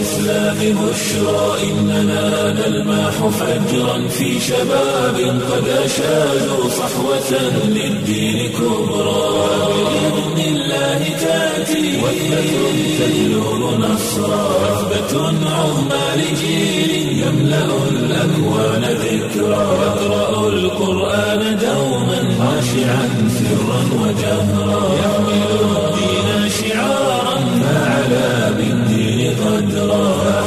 الإسلام بشرى إننا نلمح فجرا في شباب قد أشادوا صحوة للدين كبرى بإذن الله تأتي وثبة تجلب نصرا وثبة عظمى لجيل يملأ الأكوان ذكرا يقرأ القرآن دوما خاشعا سرا وجهرا يحمل الدين شعارا فعلى بالدين قدرا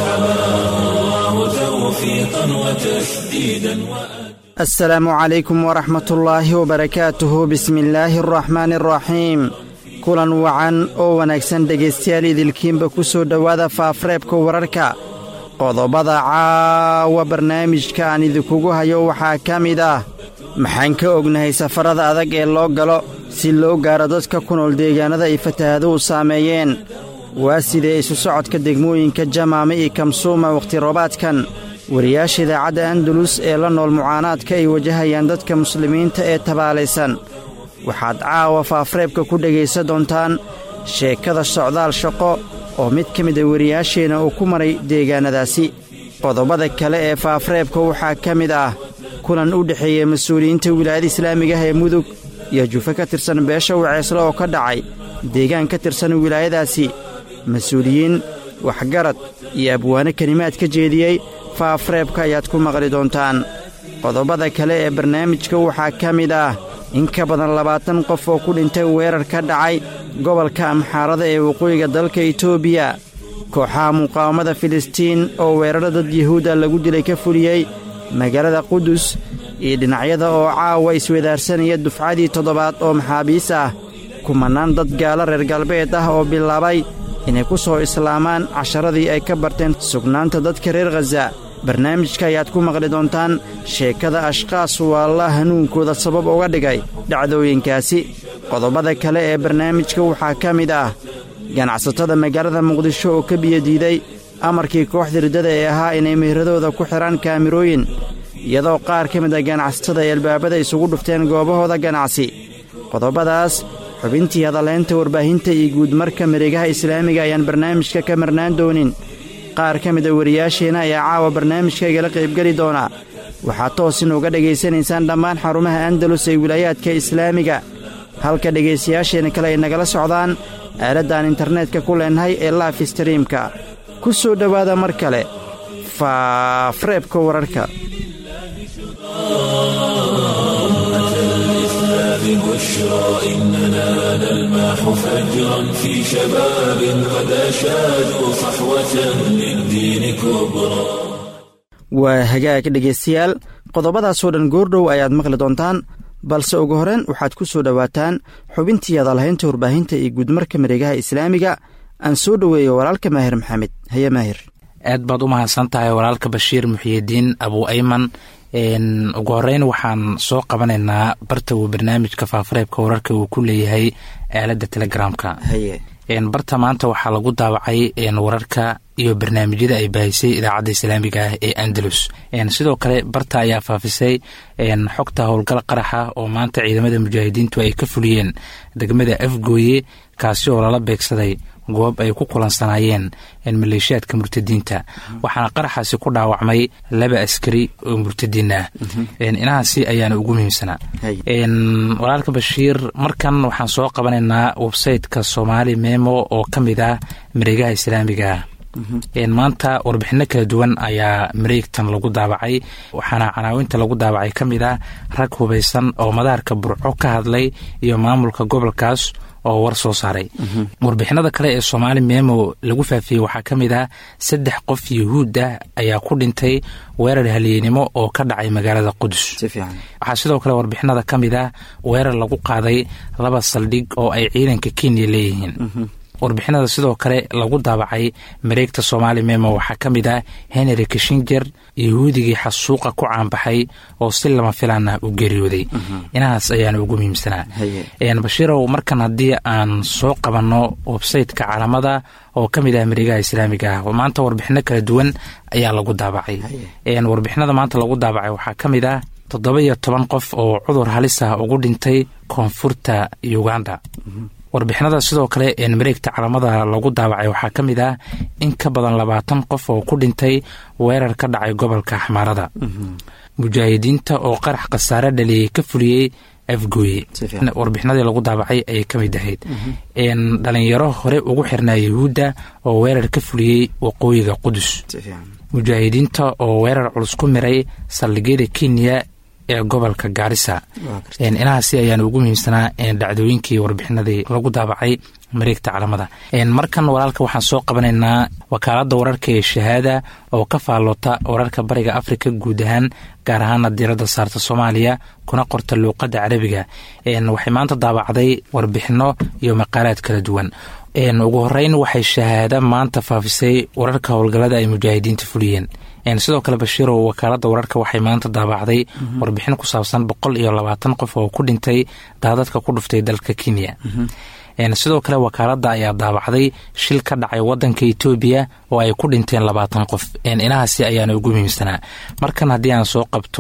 فحماه الله توفيقا وتسديدا وأجرا asalaamu calaykum waraxmat ullaahi wabarakaatuhu bismillaahi araxmaani araxiim kulan wacan oo wanaagsan dhegaystayaal idilkiinba ku soo dhowaada faafreebka wararka qodobada caawa barnaamijka aan idinkugu hayo waxaa ka mid ah maxaan ka ognahay safarada adag ee loo galo si loo gaaro dadka ku nool deegaannada ay fatahaaduhu saameeyeen waa sidee isu socodka degmooyinka jamaame iyo kamsuuma wakhti roobaadkan wariyaasha idaacadda andalus ee la nool mucaanaadka ay wajahayaan dadka muslimiinta ee tabaalaysan waxaad caawa faafreebka ku dhegaysan doontaan sheekada socdaal shaqo oo mid ka mida wariyaasheenna uu ku maray deegaannadaasi qodobada kale ee faafreebka waxaa ka mid ah kulan u dhexeeya mas-uuliyiinta wilaayada islaamigaah ee mudug iyo jufe ka tirsan beesha waceesle oo ka dhacay deegaan ka tirsan wilaayadaasi mas-uuliyiin waxgarad iyo abwaano kelimaad ka jeediyey faafreebka ayaad ku maqli doontaan qodobada kale ee barnaamijka waxaa ka mid ah in ka badan labaatan qof oo ku dhintay weerar ka dhacay gobolka amxaarada ee waqooyiga dalka itoobiya kooxaha muqaawamada filistiin oo weerarra dad yuhuudda lagu dilay ka fuliyey magaalada qudus iyo dhinacyada oo caawa iswadaarsanaya dufcadii toddobaad oo maxaabiis ah kumannaan dad gaalo reer galbeed ah oo bilaabay inay ku soo islaamaan casharadii ay ka barteen sugnaanta dadka reer khaza barnaamijka ayaad ku maqli doontaan sheekada ashqaas waalla hanuunkooda sabab uga dhigay dhacdooyinkaasi qodobada kale ee barnaamijka waxaa ka mid ah ganacsatada magaalada muqdisho oo ka biyadiiday amarkii kooxda riddada ee ahaa inay mehradooda ku xidhaan kaamirooyin iyadoo qaar ka mid a ganacsatada ay albaabada isugu dhufteen goobahooda ganacsi qodobadaas xubintii hadaleynta warbaahinta iyo guudmarka mareegaha islaamiga ayaan barnaamijka ka marnaan doonin qaar ka mida wariyaasheenna ayaa caawa barnaamijka igala qaybgeli doona waxaad toos inuuga dhegaysanaysaan dhammaan xarumaha andalus ee wilaayaadka islaamiga halka dhegaystayaasheenna kale ay nagala socdaan aaladdan internetka ku leenahay ee laif streamka ku soo dhowaada mar kale faafreebka wararka بشرى إننا نلمح فجرا في شباب قد أشادوا صحوة للدين كبرى waa hagaag dhegaystayaal qodobadaasoo dhan goordhow ayaad maqli doontaan balse ugu horeen waxaad ku soo dhowaataan xubintii hadalhaynta warbaahinta iyo guudmarka mareegaha islaamiga aan soo dhoweeyo walaalka maahir maxamed haye maahir aad baad u mahadsan tahay walaalka bashiir muxiyidiin abu ayman ugu horeyn waxaan soo qabanaynaa barta uu barnaamijka faafareebka wararka uu ku leeyahay aaladda telegramka barta maanta waxaa lagu daawacay wararka iyo barnaamijyada ay baahisay idaacadda islaamiga ah ee andalus sidoo kale barta ayaa faafisay xogta howlgal qaraxa oo maanta ciidamada mujaahidiintu ay ka fuliyeen degmada afgooye kaasi oo lala beegsaday goob ay ku kulansanaayeen maleeshiyaadka murtadiinta waxaana qaraxaasi ku dhaawacmay laba askari oo murtadiin ah inahaasi ayaana ugu muhiimsanaa walaalka bashiir markan waxaan soo qabanaynaa websayteka soomaali memo oo ka mid ah mareegaha islaamiga ah maanta warbixino kala duwan ayaa mareegtan lagu daabacay waxaana canaawinta lagu daabacay ka mid ah rag hubaysan oo madaarka burco ka hadlay iyo maamulka gobolkaas oo war soo saaray warbixinada kale ee soomaali memo lagu faafiyey waxaa ka mid ah saddex qof yuhuud ah ayaa ku dhintay weerar halyeennimo oo ka dhacay magaalada qudus waxaa sidoo kale warbixinada ka mid ah weerar lagu qaaday laba saldhig oo ay ciidanka kenya leeyihiin warbixinada sidoo kale lagu daabacay mareegta soomaali memo waxaa ka mid ah henry kishinger yahuudigii xasuuqa ku caanbaxay oo si lama filaan ah u geeriyooday inahaas ayaana ugu muhiimsanaa bashiirow markan haddii aan soo qabanno websayteka caalamada oo ka mid ah mareegaha islaamiga ah maanta warbixino kala duwan ayaa lagu daabacay warbixinada maanta lagu daabacay waxaa ka mid ah toddoba iyo toban qof oo cudur halis ah ugu dhintay koonfurta uganda warbixinada sidoo kale mareegta calamada lagu daawacay waxaa ka mid ah in ka badan labaatan qof oo ku dhintay weerar ka dhacay gobolka xamaarada mujaahidiinta oo qarax khasaare dhaliyey ka fuliyey afgooye warbixinadii lagu daabacay ayay ka mid ahayd dhalinyaro hore ugu xirnaa yahuudda oo weerar ka fuliyey waqooyiga qudus mujaahidiinta oo weerar culus ku miray saldhigyada kenya ee gobolka gaarisa inahaasi ayaana ugu muhiimsanaa dhacdooyinkii warbixinadii lagu daabacay mareegta calamada markan walaalka waxaan soo qabanaynaa wakaalada wararka ee shahaada oo ka faalloota wararka bariga afrika guud ahaan gaar ahaana diiradda saarta soomaaliya kuna qorta luuqadda carabiga waxay maanta daabacday warbixino iyo maqaalaad kala duwan ugu horeyn waxay shahaada maanta faafisay wararka howlgallada ay mujaahidiinta fuliyeen sidoo kale bashiirow wakaalada wararka waxay maanta daabacday warbixin ku saabsan boqol iyo labaatan qof oo ku dhintay daadadka ku dhuftay dalka kenya sidoo kale wakaalada ayaa daabacday shil ka dhacay wadanka etoobiya oo ay ku dhinteen labaatan qof inahaasi ayaana ugu muhiimsanaa markan haddii aan soo qabto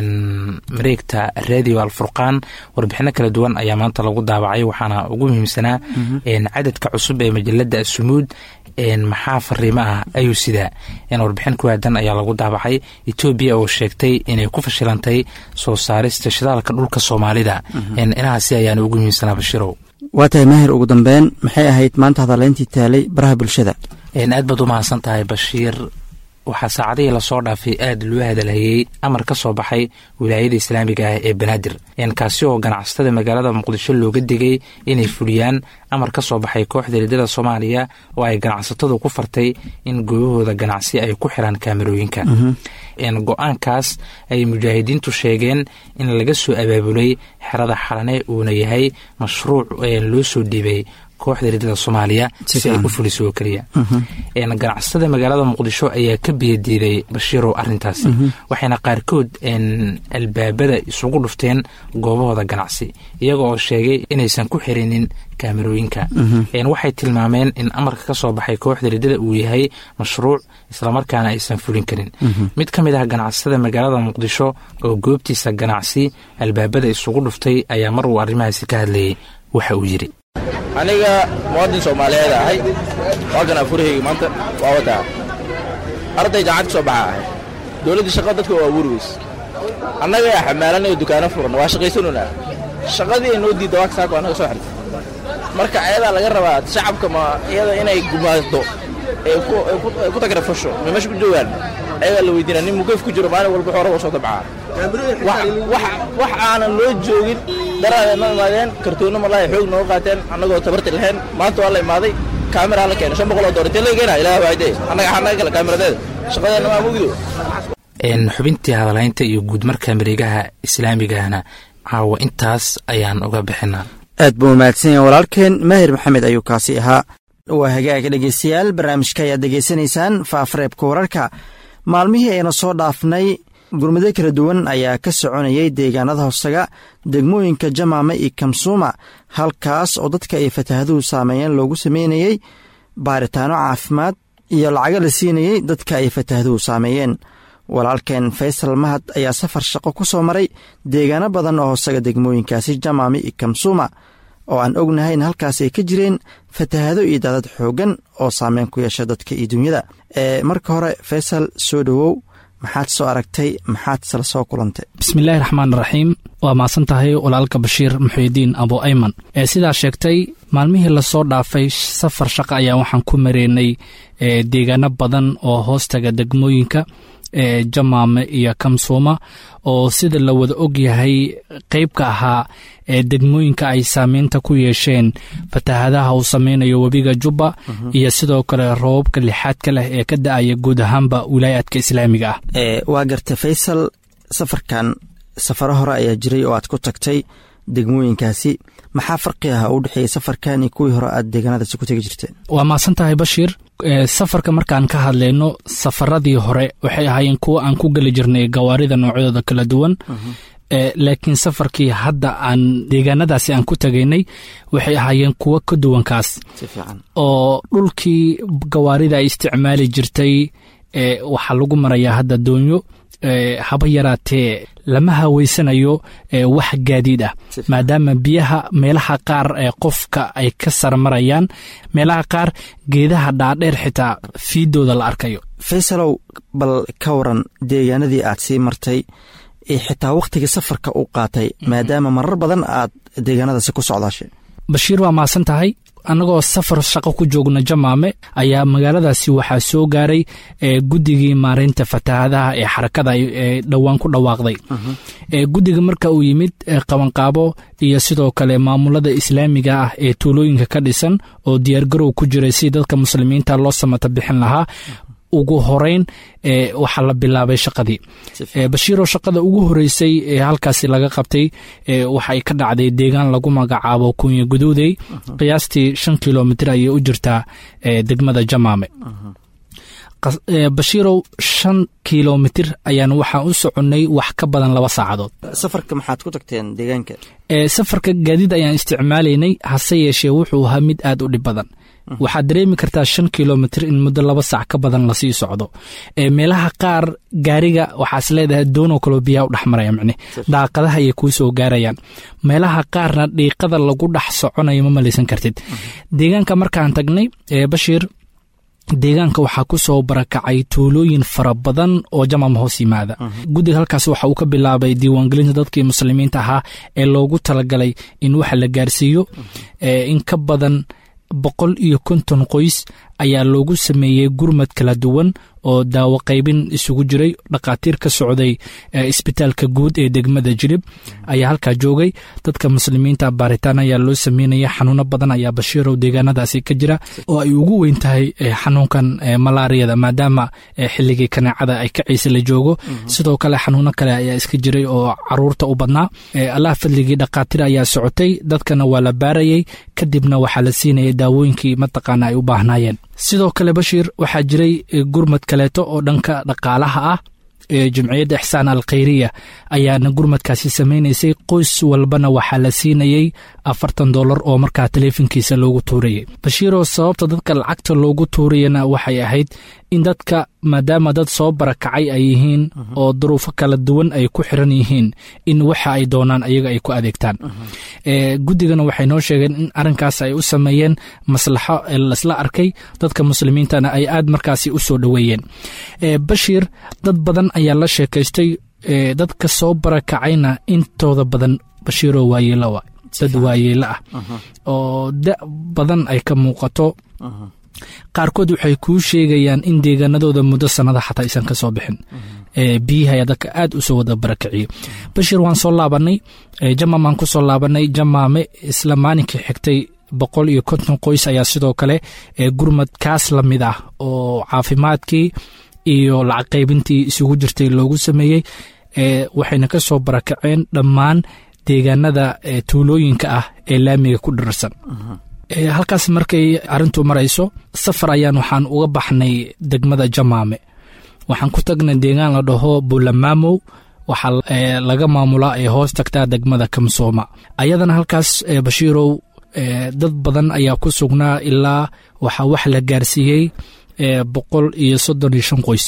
mareegta radio alfurqaan warbixino kala duwan ayaa maanta lagu daabacay waxaana ugu muhiimsanaa cadadka cusub ee majalada asumuud maxaa fariimo ah ayuu sidaa warbixin ku aadan ayaa lagu daabacay etoobiya oo sheegtay inay ku fashilantay soo saarista shidaalka dhulka soomaalida inahaasi ayaana ugu muhiimsanaa bashirow waa tahay maahir ugu dambeyn maxay ahayd maanta hadaleyntii taalay baraha bulshada aad baad u mahadsan tahay bashiir waxaa saacadihii lasoo dhaafay aada loo hadalhayey amar ka soo baxay wilaayada islaamiga ah ee banaadir kaasi oo ganacsatada magaalada muqdisho looga digay inay fuliyaan amar ka soo baxay kooxda riddada soomaaliya oo ay ganacsatadu ku fartay in goobahooda ganacsi ay ku xiraan kaamarooyinka go-aankaas ay mujaahidiintu sheegeen in laga soo abaabulay xerada xalane uuna yahay mashruuc loo soo dhiibay kooxda riddada soomaaliya si ay u fuliso oo keliya ganacsatada magaalada muqdisho ayaa ka biyadiiday bashiirow arintaasi waxayna qaarkood albaabada isugu dhufteen goobahooda ganacsi iyaga oo sheegay inaysan ku xirinin kaamarooyinka waxay tilmaameen in amarka ka soo baxay kooxda riddada uu yahay mashruuc islamarkaana aysan fulin karin mid ka mid ah ganacsatada magaalada muqdisho oo goobtiisa ganacsi albaabada isugu dhuftay ayaa mar uu arrimahaasi ka hadlayay waxa uu yidhi aniga muwaadin soomaaliyeed ahay waakan afurahayga maanta waa wataa arday jaacad ka soo baxa ahay dowladdii shaqada dadka waa abuuri weys annaga yaa xamaalanaya dukaano furan waa shaqaysanuna shaqadii ay noo diidda waa kasaako annaga soo xirtay marka ayadaa laga rabaa shacabka ma iyada inay gumaado ee ku tagrafasho ma meesha ku joogaan ayagaa la weydiina nin mugayf ku jiro maalin walba xooraba soo dabcaa wax aanan loo joogin daraadee noo imaadeen kartoonno malaahi xoog nooga qaateen annagoo tabarti lahayn maanta waa la imaaday kaamiraa la keenay shan boqol oo doolar intee laga keenaa ilaah waayde annaga xanaga kale kaamiradeeda shaqadeena maa mugdo xubintii hadalaynta iyo guud marka mareegaha islaamigahna caawa intaas ayaan uga bixinaa aad buu mahadsan yahay walaalkeen maahir maxamed ayuu kaasi ahaa waa hagaaga dhegeystayaal barnaamijka ayaad degeysanaysaan faafareebka wararka maalmihii ayna soo dhaafnay gurmado kala duwan ayaa ka soconayay deegaanada hoosaga degmooyinka jamaama iyo kamsuuma halkaas oo dadka ay fataahaduhu saameeyeen loogu sameynayey baaritaano caafimaad iyo lacago la siinayey dadka ay fataahaduhu saameeyeen walaalkeen faysal mahad ayaa safar shaqo ku soo maray deegaano badan oo hoosaga degmooyinkaasi jamaama iyo kamsuuma oo aan ognahay in halkaas ay ka jireen fatahaado iyo daadad xooggan oo saameyn ku yeesha dadka iyo dunyada ee marka hore faysal soo dhowow maxaad soo aragtay maxaad sala soo kulantay bismillaahi raxmaan raxiim waa mahadsan tahay walaalka bashiir muxuudiin abu ayman ee sidaa sheegtay maalmihii lasoo dhaafay safar shaqo ayaa waxaan ku mareynay deegaano badan oo hoostaga degmooyinka ee jamaame iyo kamsuuma oo sida la wada og yahay qeyb ka ahaa ee degmooyinka ay saameynta ku yeesheen fatahadaha uu sameynayo webiga jubba iyo sidoo kale roobabka lixaadka leh ee ka da-aya guud ahaanba wilaayaadka islaamiga ah waa garta faysal safarkan safaro hore ayaa jiray oo aad ku tagtay degmooyinkaasi maxaa farqi ah u dhexeeyey safarkan iyo kuwii hore aad deegaanadaasi ku tegi jirteen waa mahadsan tahay bashiir safarka markaan ka hadlayno safaradii hore waxay ahaayeen kuwo aan ku geli jirnay gawaarida noocyadooda kala duwan laakiin safarkii hadda aan deegaanadaasi aan ku tagaynay waxay ahaayeen kuwo ka duwankaas oo dhulkii gawaarida ay isticmaali jirtay waxaa lagu marayaa hadda doonyo haba yaraatee lama haweysanayo wax gaadiid ah maadaama biyaha meelaha qaar ee qofka ay ka sarmarayaan meelaha qaar geedaha dhaadheer xitaa fiidooda la arkayo faysalow bal ka waran deegaanadii aad sii martay xitaa wakhtigii safarka u qaatay maadaama marar badan aad deegaanadaasi ku socdaashay bashiir waa maasan tahay annagoo safar shaqo ku joogna jamaame ayaa magaaladaasi waxaa soo gaaray guddigii maareynta fatahaadaha ee xarakada ee dhowaan ku dhawaaqday guddiga marka uu yimid qabanqaabo iyo sidoo kale maamulada islaamiga ah ee tuulooyinka ka dhisan oo diyaargarow ku jiray si dadka muslimiinta loo samata bixin lahaa ugu horeyn waxaa la bilaabay shaqadii bashiiroo shaqada ugu horeysay ee halkaasi laga qabtay waxay ka dhacday deegaan lagu magacaabo kunya guduudey qiyaastii shan kilomitr ayay u jirtaa degmada jamaame bashiirow shan kilomitir ayaan waxaan u soconnay wax ka badan laba saacadood safarka maxaad ku tagteen deegaanka safarka gaadiid ayaan isticmaalaynay hase yeeshee wuxuu ahaa mid aad u dhib badan waxaad dareemi kartaa shan kilomitr in muddo laba saac ka badan lasii socdo meelaha qaar gaariga waxaas leedahay doonoo kaloo biyaha u dhex maraya micne daaqadaha ayay kuu soo gaarayaan meelaha qaarna dhiiqada lagu dhex soconayo ma malaysan kartid deegaanka markaan tagnay bashiir deegaanka waxaa ku soo barakacay tuulooyin fara badan oo jamam hoos yimaada guddiga halkaas waxa uu ka bilaabay diiwaangelinta dadkii muslimiinta ahaa ee loogu talagalay in waxa la gaarsiiyo in ka badan boqol iyo konton qoys ayaa loogu sameeyey gurmad kala duwan oo daawo qaybin isugu jiray dhakhaatiir ka socday isbitaalka guud ee degmada jirib ayaa halkaa joogay dadka muslimiinta baaritaan ayaa loo sameynaya xanuuno badan ayaa bashiirow deegaanadaasi ka jira oo ay ugu weyn tahay xanuunkan malaariyada maadaama xilligii kaneecada ay kacaysa la joogo sidoo kale xanuuno kale ayaa iska jiray oo caruurta u badnaa allah fadligii dhakhaatiir ayaa socotay dadkana waa la baarayay kadibna waxaa la siinaya daawooyinkii mataqaana ay u baahnaayeen sidoo kale bashiir waxaa jiray gurmad kaleeto oo dhanka dhaqaalaha ah ee jimciyadda ixsaan al khayriya ayaana gurmadkaasi samaynaysay qoys walbana waxaa la siinayey afartan dollar oo markaa taleefonkiisa loogu tuurayay bashiiroo sababta dadka lacagta loogu tuurayana waxay ahayd in dadka maadaama dad soo barakacay ay yihiin oo duruufo kala duwan ay ku xiran yihiin in waxa ay doonaan ayaga ay ku adeegtaan guddigana waxay noo sheegeen in arrinkaas ay u sameeyeen maslaxo lasla arkay dadka muslimiintana ay aad markaasi u soo dhoweeyeen bashiir dad badan ayaa la sheekaystay dadka soo barakacayna intooda badan bashiiroo waayeelowa dad waayeelo ah oo da badan ay ka muuqato qaarkood waxay kuu sheegayaan in deegaanadooda muddo sannada xataa aysan ka soo bixin biyihi ayaa dadka aad u soo wada barakiciyey bashir waan soo laabanay jamaamaan ku soo laabanay jamaame isla maalinkii xigtay boqol iyo konton qoys ayaa sidoo kale gurmad kaas la mid ah oo caafimaadkii iyo lacag qaybintii isugu jirtay loogu sameeyey waxayna ka soo barakaceen dhammaan deegaanada tuulooyinka ah ee laamiga ku dhirarsan halkaas markay arrintu marayso safar ayaan waxaan uga baxnay degmada jamaame waxaan ku tagnay deegaan la dhaho buulamaamow waxaa laga maamulaa ee hoos tagtaa degmada kamsooma ayadana halkaas bashiirow dad badan ayaa ku sugnaa ilaa waxaa wax la gaarsiiyey boqol iyo soddon iyo shan qoys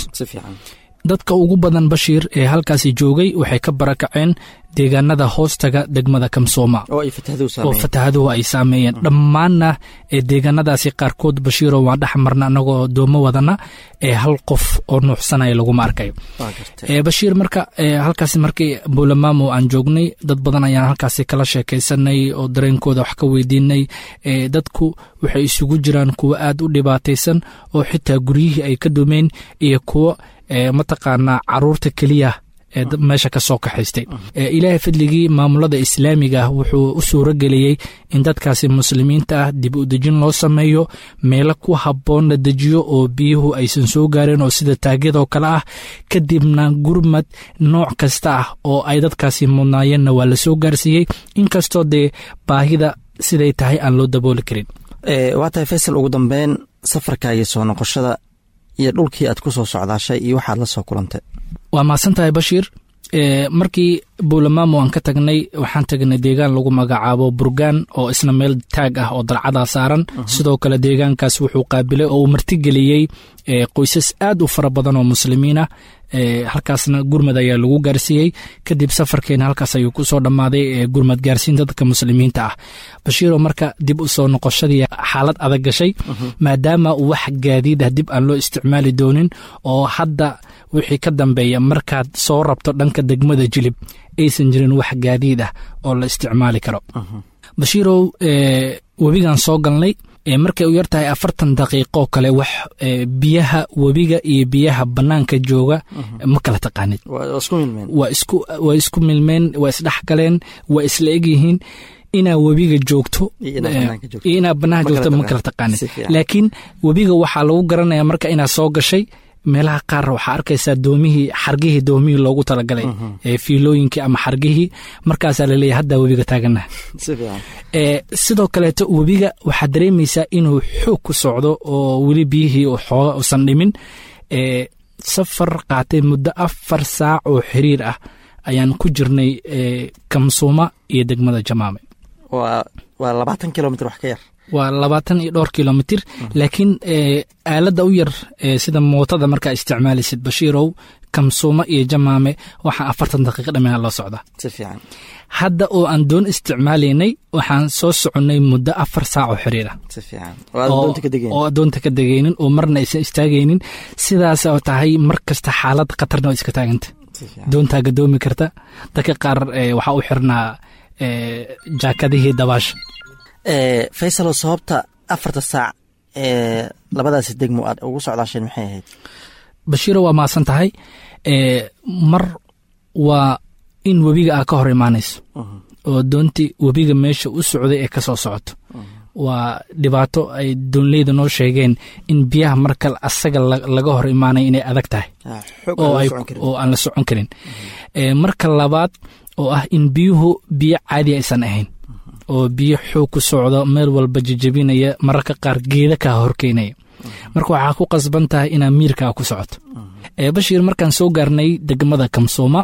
dadka ugu badan bashiir ee halkaasi joogay waxay ka barakaceen deegaanada hoostaga degmada kamsooma oo fatahaduhu ay saameeyeen dhammaanna deegaanadaasi qaarkood bashiiro waan dhex marna anagoo doomo wadana ee hal qof oo nuuxsanaya laguma arkayo bashiir marka halkaas markii buulamaamo aan joognay dad badan ayaan halkaasi kala sheekaysanay oo dareenkooda wax ka weydiinay dadku waxay isugu jiraan kuwo aad u dhibaataysan oo xitaa guryihii ay ka dumeen iyo kuwo mataqaanaa caruurta keliya ee meesha ka soo kaxaystay ilaahay fadligii maamulada islaamiga ah wuxuu u suuro geliyey in dadkaasi muslimiinta ah dib u dejin loo sameeyo meelo ku habboon la dejiyo oo biyuhu aysan soo gaareen oo sida taagyadoo kale ah kadibna gurmad nooc kasta ah oo ay dadkaasi mudnaayeenna waa la soo gaarsiiyey inkastoo dee baahida siday tahay aan loo dabooli karin waa tahay faysal ugu dambeyn safarkaagii soo noqoshada iyo dhulkii aad ku soo socdaashay iyo waxaad la soo kulantay waa mahadsan tahay bashiir markii buulamaamo aan ka tagnay waxaan tagnay deegaan lagu magacaabo burgaan oo isna meel taag ah oo dalcadaa saaran sidoo kale deegaankaas wuxuu qaabilay oo uu martigeliyey qoysas aad u fara badan oo muslimiin ah halkaasna gurmad ayaa lagu gaarsiiyey kadib safarkeena halkaas ayuu kusoo dhammaaday gurmad gaarsiinta dadka muslimiinta ah bashiiro marka dib u soo noqoshadii xaalad adag gashay maadaama wax gaadiid ah dib aan loo isticmaali doonin oo hadda wixii ka dambeeya markaad soo rabto dhanka degmada jilib aysan jirin wax gaadiid ah oo la isticmaali karo bashiirow webigan soo galnay markay u yar tahay afartan daqiiqoo kale wax biyaha webiga iyo biyaha bannaanka jooga ma kala taqaanid waa isku milmeen waa isdhex galeen waa isla egyihiin inaa webiga joogto iyo inaa bannaanka joogto ma kala taqaanid laakiin webiga waxaa lagu garanaya marka inaa soo gashay meelaha qaar waxaa arkaysaa doomihii xargihii doomihii loogu talagalay fiilooyinkii ama xargihii markaasaa laleeyahy haddaa webiga taagana sidoo kaleeto webiga waxaad dareemaysaa inuu xoog ku socdo oo weli biyihii xooga usan dhimin safar qaatay muddo afar saac oo xiriir ah ayaan ku jirnay kamsuuma iyo degmada jamaame waa labaatan kilomitr wax ka yar waa labaatan iyo dhowr kilomitir laakiin aaladda u yar sida mootada markaa isticmaalaysid bashiirow kamsuuma iyo jamaame waxaa afartan daqiiqa dhammeena loo socdaa si fiican hadda oo aan doon isticmaalaynay waxaan soo soconnay muddo afar saac oo xiriir ah si fiican oo adoonta ka degaynin oo marna aysan istaagaynin sidaas oo tahay mar kasta xaalad khatarna oo iska taaganta doontaa gadoomi karta dadka qaar waxaa u xirnaa jaakadihii dabaasha faysalo sababta afarta saac ee labadaasi degmo aad ugu socdaasheen maxay ahayd bashiiro waa maasan tahay mar waa in webiga aa ka hor imaanayso oo doontii webiga meesha u socday ee ka soo socoto waa dhibaato ay doonleyda noo sheegeen in biyaha marka asaga laga hor imaanay inay adag tahay oo aan la socon karin marka labaad oo ah in biyuhu biyo caadi aysan ahayn oo biyo xoog ku socdo meel walba jejebinaya mararka qaar geeda kaa horkeynaya marka waxaa ku qasban tahay inaa miirkaa ku socoto bashiir markaan soo gaarnay degmada kamsuuma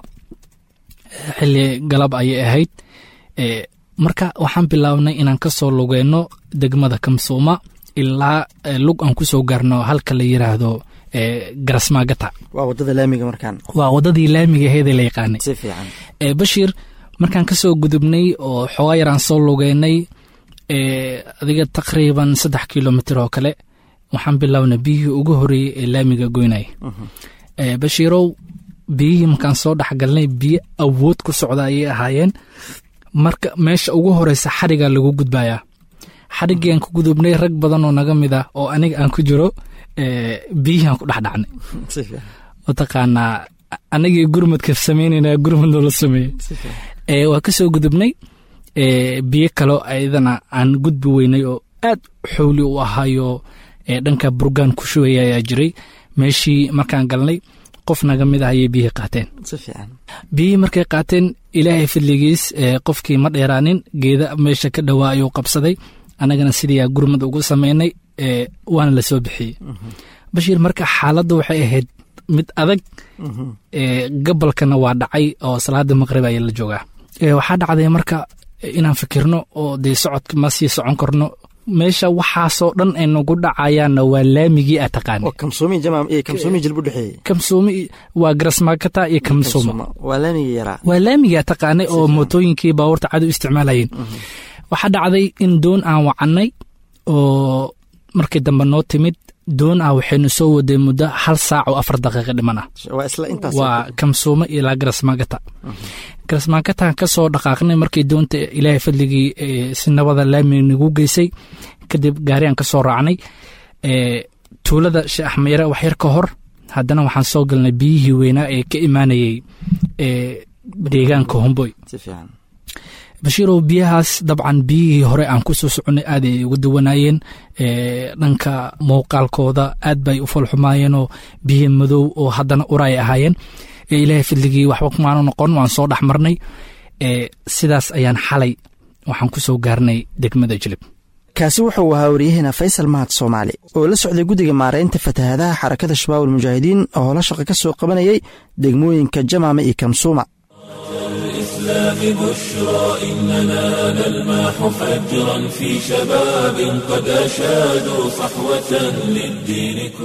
xilli galab ayay ahayd marka waxaan bilaabnay inaan ka soo lugeyno degmada kamsuuma ilaa lug aan ku soo gaarno halka la yiraahdo garasmaagata waa wadada laamiga markaan waa wadadii laamiga aheedee la yaqaanay si fiican bashiir markaan ka soo gudubnay oo xoogaa yaraan soo lugeynay adiga taqriiban saddex kilomitr oo kale waxaan bilownay biyihii ugu horeeyey ee laamiga goynaya bashiirow biyihii markaan soo dhexgalnay biyo awood ku socda ayay ahaayeen marka meesha ugu horeysa xarigaa lagu gudbayaa xarigii aan ku gudubnay rag badan oo naga mid ah oo aniga aan ku jiro biyihiiaan ku dhexdhacnay mataqaanaa anagii gurmadka samaynayna gurmad noola sameeyey waa ka soo gudubnay biyo kaloo ayadana aan gudbi weynay oo aad xowli u ahayo dhanka burgaan ku shubaya ayaa jiray meeshii markaan galnay qof naga mid ah ayay biyihii qaateen biyihii markay qaateen ilaahay fadligiis qofkii ma dheeraanin geeda meesha ka dhowaa ayuu qabsaday annagana sidiiaa gurmad ugu samaynay waana la soo bixiyey bashiir marka xaaladda waxay ahayd mid adag gabalkana waa dhacay oo salaada maqrib ayaa la joogaa waxaa dhacday marka inaan fikirno oo dee socodka ma sii socon karno meesha waxaasoo dhan ay nagu dhacayaanna waa laamigii aa taqaana kamsuumi waa garasmaakata iyo kamsuuma waa laamigii yaraa waa laamigii aa taqaanay oo mootooyinkii baabuurta cadu isticmaalayeen waxaa dhacday in doon aan wacannay oo markii dambe noo timid doon ah waxaynu soo waday muddo hal saac oo afar daqiiqa dhiman ah waa kamsuuma ilaa garasmaagata garasmaagataan ka soo dhaqaaqnay markii doonta ilaahay fadligii si nabada laami nagu geysay kadib gaariaan ka soo raacnay tuulada sheekh axmeyre wax yar ka hor haddana waxaan soo galnay biyihii weynaa ee ka imaanayey deegaanka homboy bashiirow biyahaas dabcan biyihii hore aan ku soo soconnay aad ay uga duwanaayeen dhanka muuqaalkooda aad bay u falxumaayeenoo biyi madow oo haddana uraay ahaayeen ilaahay fadligii waxba kumaanu noqon waan soo dhex marnay sidaas ayaan xalay waxaan ku soo gaarnay degmada jilib kaasi wuxuu ahaa waryaheena faysal mahad soomaali oo la socday guddiga maaraynta fatahaadaha xarakada shabaab almujaahidiin oo howlo shaqa ka soo qabanayay degmooyinka jamaame iyo kamsuuma الإسلام بشرى إننا نلمح فجرا في شباب قد أشادوا صحوة للدين كبرى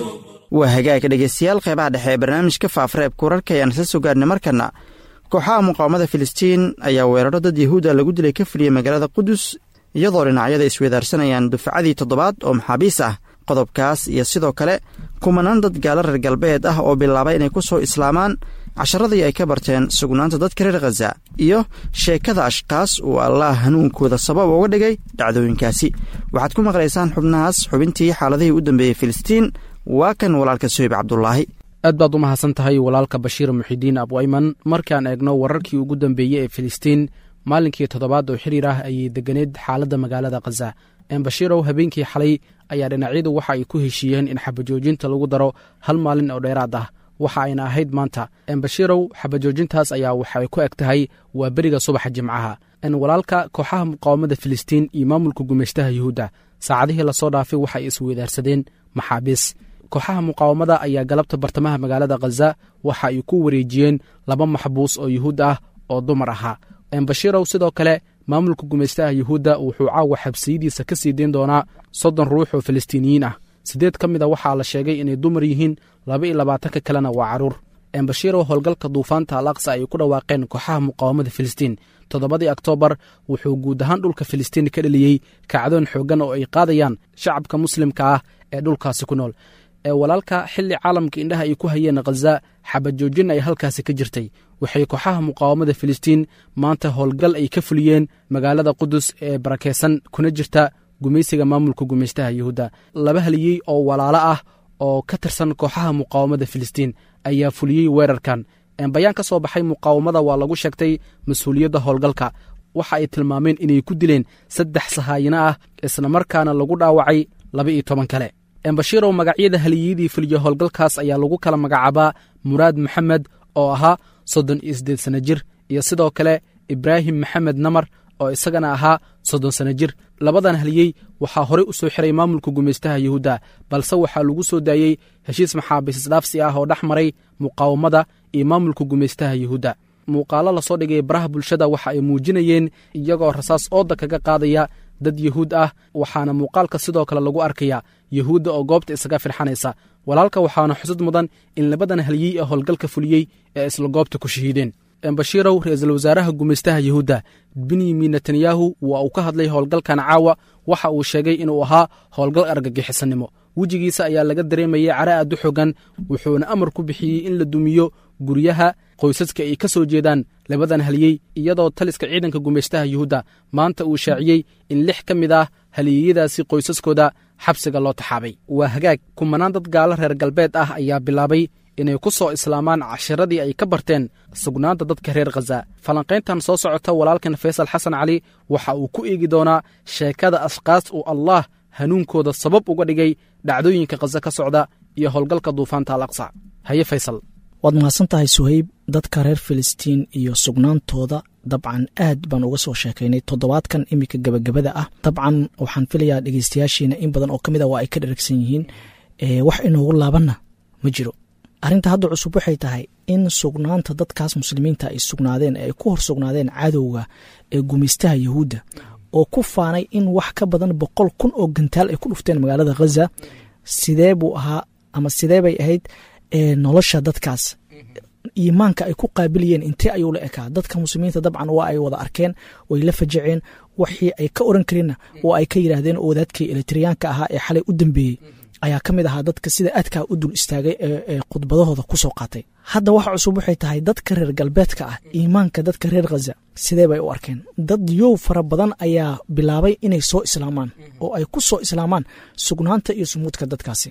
waa hagaaga dhegaystayaal qeybaha dhexe ee barnaamijka faafareebka wararka ayaan isla soo gaarnay markana kooxaha muqaawamada filistiin ayaa weeraro dad yahuuda lagu dilay ka fuliyey magaalada qudus iyadoo dhinacyada isweedaarsanayaan dufcadii toddobaad oo maxaabiis ah qodobkaas iyo sidoo kale kumanaan dad gaalo reer galbeed ah oo bilaabay inay ku soo islaamaan casharadii ay ka barteen sugnaanta dadka reer khaza iyo sheekada ashkaas uu allaah hanuunkooda sabab uga dhigay dhacdooyinkaasi waxaad ku maqlaysaan xubnahaas xubintii xaaladihii u dambeeyey filistiin waa kan walaalka soyib cabdulaahi aad baad u mahadsan tahay walaalka bashiir muxidiin abu ayman markaan eegno wararkii ugu dambeeyey ee filistiin maalinkii toddobaad oo xiriir ah ayay deganeed xaaladda magaalada khaza embashirow habeenkii xalay ayaa dhinacyadu waxa ay ku heshiiyeen in xabajoojinta lagu daro hal maalin oo dheeraad ah waxa ayna ahayd maanta embashirow xabajoojintaas ayaa waxay ku eg tahay waa beriga subaxa jimcaha n walaalka kooxaha muqaawamada filistiin iyo maamulka gumaystaha yuhuudda saacadihii lasoo dhaafay waxay isweydaarsadeen maxaabiis kooxaha muqaawamada ayaa galabta bartamaha magaalada khaza waxa ay ku wareejiyeen laba maxbuus oo yuhuud ah oo dumar ahaa embashirow sidoo kale maamulka gumaystaha yuhuudda wuxuu caawa xabsiyadiisa ka sii deyn doonaa soddon ruux oo falastiiniyiin ah siddeed ka mid a waxaa la sheegay inay dumar yihiin laba iyo labaatanka kalena waa carruur embashirow howlgalka duufaanta al aqsa ay ku dhawaaqeen kooxaha muqaawamada filistiin toddobadii oktoobar wuxuu guud ahaan dhulka filistiin ka dheliyey kacdoon xooggan oo ay qaadayaan shacabka muslimka ah ee dhulkaasi ku nool ee walaalka xilli caalamka indhaha ay ku hayeen khaza xabajoojin ay halkaasi ka jirtay waxay kooxaha muqaawamada filistiin maanta howlgal ay ka fuliyeen magaalada qudus ee barakeysan kuna jirta gumaysiga maamulka gumaystaha yuhuudda laba haliyey oo walaalo ah oo ka tirsan kooxaha muqaawamada filistiin ayaa fuliyey weerarkan bayaan ka soo baxay muqaawamada waa lagu sheegtay mas-uuliyadda howlgalka waxa ay tilmaameen inay ku dileen saddex sahaayino ah islamarkaana lagu dhaawacay laba iyo toban kale embashirow magacyada haliyadii fuliya howlgalkaas ayaa lagu kala magacaabaa muraad maxamed oo ahaa soddon iyo siddeed sana jir iyo sidoo kale ibraahim maxamed namar oo isagana ahaa soddon sana jir labadan haliyey waxaa horey u soo xiray maamulka gumaystaha yuhuudda balse waxaa lagu soo daayey heshiis maxaabiis isdhaafsi ah oo dhex maray muqaawamada iyo maamulka gumaystaha yuhuudda muuqaalo lasoo dhigay baraha bulshada waxa ay muujinayeen iyagoo rasaas ooda kaga qaadaya dad yuhuud ah waxaana muuqaalka sidoo kale lagu arkaya yuhuudda oo goobta isaga firxanaysa walaalka waxaana xusud mudan in labadan haliyey ee howlgalka fuliyey ee isla goobta ku shahiideen embashirow ra-iisul wasaaraha gumaystaha yuhuudda benyamin netanyahu waa uu ka hadlay howlgalkan caawa waxa uu sheegay inuu ahaa howlgal argagixisanimo wejigiisa ayaa laga dareemayay cara aad u xogan wuxuuna amar ku bixiyey in la dumiyo guryaha qoysaska ay ka soo jeedaan labadan haliyey iyadoo taliska ciidanka gumaystaha yuhuudda maanta uu shaaciyey in lix ka mid ah haliyeyadaasi qoysaskooda xabsiga loo taxaabay waa hagaag kumanaan dad gaalo reer galbeed ah ayaa bilaabay inay ku soo islaamaan cashiradii ay ka barteen sugnaanta dadka reer khaza falanqayntan soo socota walaalkan faysal xasan cali waxa uu ku eegi doonaa sheekada ashkaas uu allaah hanuunkooda sabab uga dhigay dhacdooyinka khaza ka socda iyo howlgalka duufaanta al aqsa haye faysal waad mahadsan tahay suhayb dadka reer filistiin iyo sugnaantooda dabcan aad baan uga soo sheekaynay toddobaadkan iminka gebagabada ah dabcan waxaan filayaa dhegeystayaashiina in badan oo ka mid a waa ay ka dheragsan yihiin wax inoogu laabanna ma jiro arrinta hadda cusub waxay tahay in sugnaanta dadkaas muslimiinta ay sugnaadeen ee ay ku hor sugnaadeen cadowga ee gumaystaha yahuudda oo ku faanay in wax ka badan boqol kun oo gantaal ay ku dhufteen magaalada khaza sidee buu ahaa ama sidee bay ahayd nolosha dadkaas iimaanka ay ku qaabiliyeen intee ayuu la ekaa dadka muslimiinta dabcan waa ay wada arkeen way la fajaceen wixii ay ka oran kareenna oo ay ka yidhaahdeen oo wadaadkii elektriyaanka ahaa ee xalay u dambeeyey ayaa ka mid ahaa dadka sida aadkaa u dul istaagay ee khudbadahooda ku soo qaatay hadda waxa cusub waxay tahay dadka reer galbeedka ah iimaanka dadka reer khaza sidee bay u arkeen dad yow fara badan ayaa bilaabay inay soo islaamaan oo ay ku soo islaamaan sugnaanta iyo sumuudka dadkaasi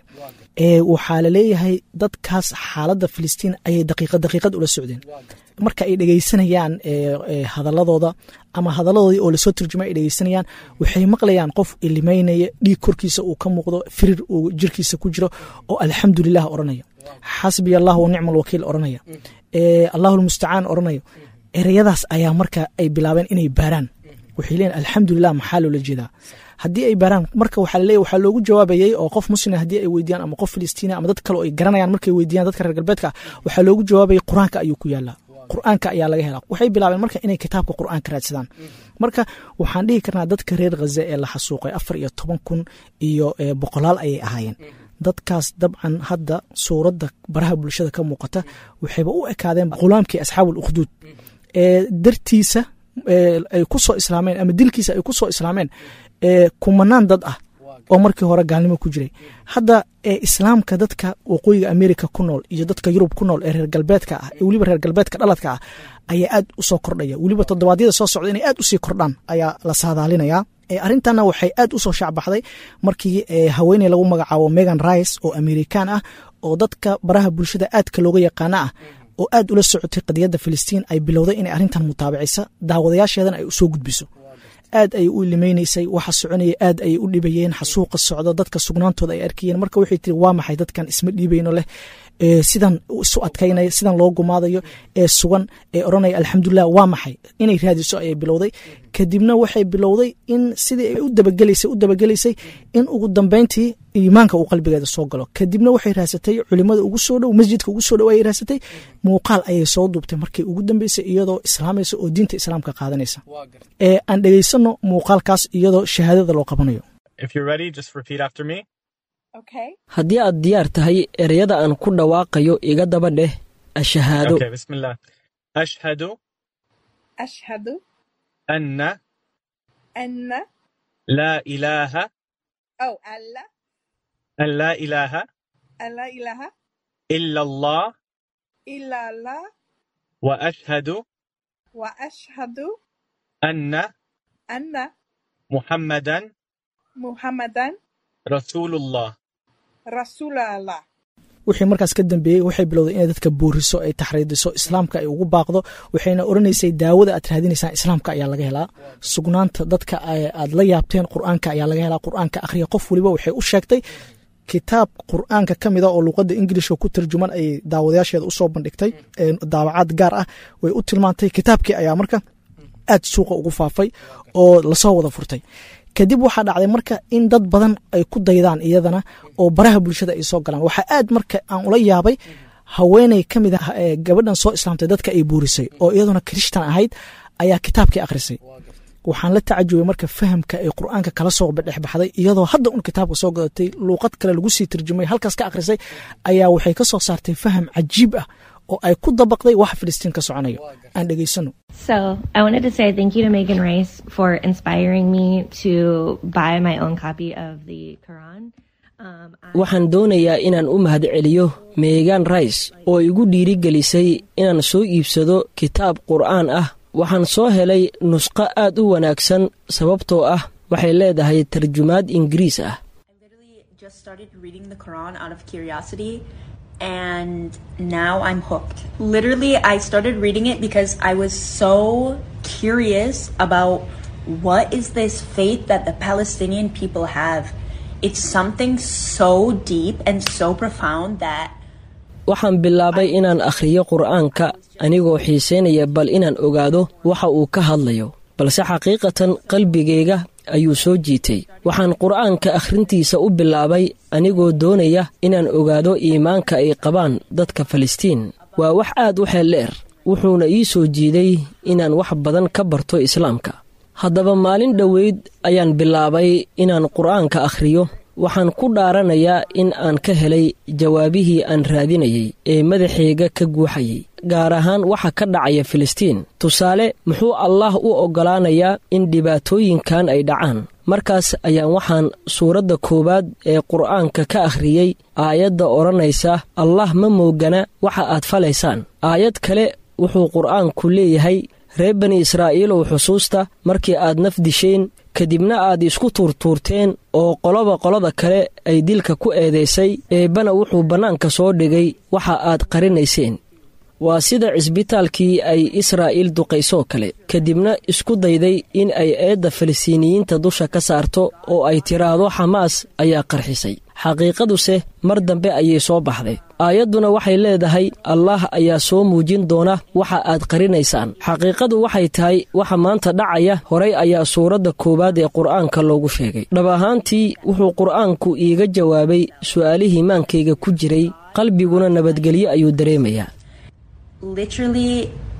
waxaa la leeyahay dadkaas xaaladda filistiin ayay daqiiqad daqiiqad ula socdeen marka ay dhegeysanayaan hadaladooda ama hadaladoodii oo lasoo turjumay ay dhegeysanayaan waxay maqlayaan qof ilimeynaya dhiig korkiisa uu ka muuqdo firir uu jirkiisa ku jiro oo alxamdulilah oranaya xasbiya allah wa nicma alwakiil oranaya allahu lmustacaan oranayo ereyadaas ayaa marka ay bilaabeen inay baaraan waxay leeyiin alxamdulilah maxaa loola jeedaa haddii ay baaraan marka waxaa laleeyahy waxaa loogu jawaabayey oo qof muslima haddii ay weydiyaan ama qof filistiina ama dad kale oo ay garanayaan markay weydiyaan dadka reer galbeedka waxaa loogu jawaabayay qur-aanka ayuu ku yaalaa qur-aanka ayaa laga helaa waxay bilaabeen marka inay kitaabka qur-aanka raadsadaan marka waxaan dhihi karnaa dadka reer khaza ee la xasuuqay afar iyo toban kun iyo boqolaal ayay ahaayeen dadkaas dabcan hadda suuradda baraha bulshada ka muuqata waxayba u ekaadeen khulaamkii asxaabul ukhduud ee dartiisa ay ku soo islaameen ama dilkiisa ay ku soo islaameen kumanaan dad ah oo markii hore gaalnimo ku jiray hadda islaamka dadka waqooyiga america ku nool iyo dadka yurub ku nool ee reer galbeedka ah ee weliba reer galbeedka dhaladka ah ayaa aad u soo kordhaya weliba toddobaadyada soo socda inay aad usii kordhaan ayaa la saadaalinayaa arrintanna waxay aad u soo shaacbaxday markii haweeney lagu magacaabo megan rice oo amerikan ah oo dadka baraha bulshada aadka looga yaqaana ah oo aad ula socotay qadiyadda filistiin ay bilowday inay arrintan mutaabacisa daawadayaasheedana ay usoo gudbiso aad ayay u ilimeynaysay waxa soconaya aad ayay u dhibayeen xasuuqa socdo dadka sugnaantooda ay arkayeen marka waxay tiri waa maxay dadkan isma dhiibayno leh sidan isu adkaynaya sidan loo gumaadayo ee sugan ee odhanaya alxamdulilah waa maxay inay raadiso ayay bilowday kadibna waxay bilowday in sidii ay u dabagelaysay u dabagelaysay in ugu dambeyntii iimaanka uu qalbigeeda soo galo kadibna waxay raasatay culimada ugu soo dhow masjidka ugu soo dhow ayay raasatay muuqaal ayay soo duubtay markay ugu dambeysay iyadoo islaamaysa oo diinta islaamka qaadanaysa ee aan dhegaysano muuqaalkaas iyadoo shahaadada loo qabanayo haddii aad diyaar tahay ereyada aan ku dhawaaqayo iga daba dheh ashahaado ashhadu ashhadu anna anna laa ilaaha أو ألا an laa ilaaha ألا إله ila allah إلا الله wa ashhadu وأشهد anna أن muxammadan محمدا rasuulullah رسول الله wixii markaas ka dambeeyey waxay bilowday inay dadka booriso ay taxriidiso islaamka ay ugu baaqdo waxayna oranaysay daawada aad raadinaysaan islaamka ayaa laga helaa sugnaanta dadka aad la yaabteen qur-aanka ayaa laga helaa qur-aanka akhriya qof waliba waxay u sheegtay kitaab qur-aanka ka mida oo luqadda ingilishka ku tarjuman ayay daawadayaasheeda usoo bandhigtay daawacaad gaar ah way u tilmaantay kitaabkii ayaa marka aad suuqa ugu faafay oo lasoo wada furtay kadib waxaa dhacday marka in dad badan ay ku daydaan iyadana oo baraha bulshada ay soo galaan waxaa aad marka aan ula yaabay haweeney ka mid ah ee gabadhan soo islaamtay dadka ay buurisay oo iyaduna krishtan ahayd ayaa kitaabkii akhrisay waxaan la tacajubay marka fahamka ay qur-aanka kala soo dhexbaxday iyadoo hadda un kitaabka soo gadatay luuqad kale lagu sii tarjumay halkaas ka akhrisay ayaa waxay ka soo saartay faham cajiib ah oo ay ku dabaqday waxa filistiin ka soconayo aan dhegaysano So I wanted to say thank you to Megan Rice for inspiring me to buy my own copy of the Quran. Um, I- waxaan doonayaa inaan u mahadceliyo meegan rice oo igu dhiirigelisay inaan soo iibsado kitaab qur'aan ah waxaan soo helay nusqo aad u wanaagsan sababtoo ah waxay leedahay tarjumaad ingiriis ah just started reading the Quran out of curiosity and now I'm hooked. Literally, I started reading it because I was so curious about what is this faith that the Palestinian people have. It's something so deep and so profound that waxaan bilaabay inaan akhriyo qur'aanka anigoo xiisaynaya bal inaan ogaado waxa uu ka hadlayo balse xaqiiqatan qalbigayga ayuu soo jiitay waxaan qur'aanka akhrintiisa u bilaabay anigoo doonaya inaan ogaado iimaanka ay qabaan dadka falastiin waa wax aad u xeeldheer wuxuuna ii soo jiiday inaan wax badan ka barto islaamka haddaba maalin dhoweyd ayaan bilaabay inaan qur'aanka akhriyo waxaan ku dhaaranayaa in aan ka helay jawaabihii aan raadinayay ee madaxayga ka guuxayay gaar ahaan waxa ka dhacaya filistiin tusaale muxuu allaah u oggolaanayaa in dhibaatooyinkan ay dhacaan markaas ayaan waxaan suuradda koowaad ee qur'aanka ka akhriyey aayadda odhanaysa allah ma moogana waxa aad falaysaan aayad kale wuxuu qur'aanku leeyahay reer bani israa'iilow xusuusta markii aad naf disheen kadibna aad isku tuurtuurteen oo qoloba qolada kale ay dilka ku eedaysay eebbana wuxuu bannaanka soo dhigay waxa aad qarinayseen waa sida cisbitaalkii ay israa'iil duqaysoo kale kadibna isku dayday in ay eedda falistiiniyiinta dusha ka saarto oo ay tiraahdo xamaas ayaa qarxisay xaqiiqaduse mar dambe ayay soo baxday aayadduna waxay leedahay allaah ayaa soo muujin doona waxa aad qarinaysaan xaqiiqadu waxay tahay waxa maanta dhacaya horay ayaa suuradda koowaad ee qur'aanka loogu sheegay dhab ahaantii wuxuu qur'aanku iiga jawaabay su'aalihii maankayga ku jiray qalbiguna nabadgelyo ayuu dareemayaa literally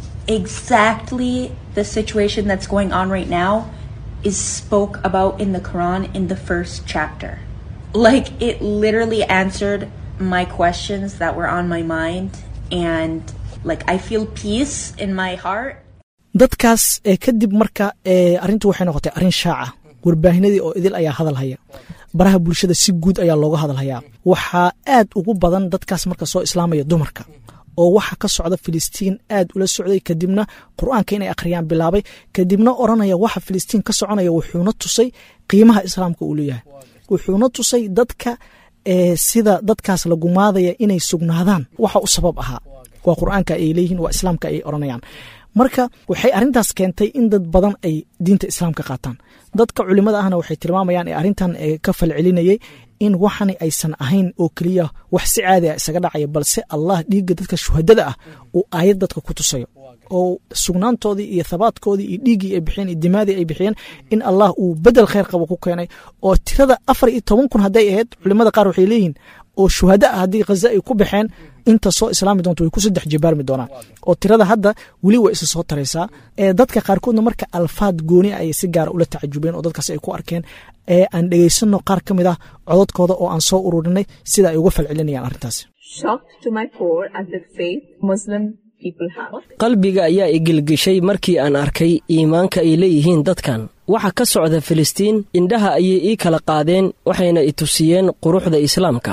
exactly the situation that's going on right now is spoke about in the Quran in the first chapter. like it literally answered my questions that were on my mind and like I feel peace in my heart. dadkaas ee kadib marka ee arrintu waxay noqotay arrin shaaca warbaahinadii oo idil ayaa hadal haya baraha bulshada si guud ayaa looga hadal hayaa waxaa aad ugu badan dadkaas marka soo islaamaya dumarka oo waxa ka socda filistiin aad ula socday kadibna qur-aanka inay akhriyaan bilaabay kadibna oranaya waxa filistiin ka soconaya wuxuuna tusay qiimaha islaamka uu leeyahay wuxuuna tusay dadka sida dadkaas la gumaadaya inay sugnaadaan waxa u sabab ahaa waa qur-aanka ay leeyihiin waa islaamka ay oranayaan marka waxay arrintaas keentay in dad badan ay diinta islaamka qaataan dadka culimada ahna waxay tilmaamayaan ee arrintan ka falcelinayay in waxani aysan ahayn oo keliya wax si caadi ah isaga dhacaya balse allah dhiigga dadka shuhadada ah uu aayad dadka ku tusayo oo sugnaantoodii iyo thabaadkoodii iyo dhiiggii ay bixiyeen iyo dimaadii ay bixiyeen in allah uu bedel kheyr qabo ku keenay oo tirada afar iyo toban kun hadday ahayd culimada qaar waxay leeyihiin oo shuhada ah haddii khaza ay ku baxeen inta soo islaami doonto way ku saddex jibaarmi doonaan oo tirada hadda weli waa isa soo taraysaa ee dadka qaarkoodna marka alfaad gooni ayay si gaara ula tacajubeen oo dadkaas ay ku arkeen ee aan dhegaysano qaar ka mid ah cododkooda oo aan soo ururinay sida ay uga falcelinayaan arrintaas qalbiga ayaa igilgishay markii aan arkay iimaanka ay leeyihiin dadkan waxa ka socda filistiin indhaha ayay ii kala qaadeen waxayna i tusiyeen quruxda islaamka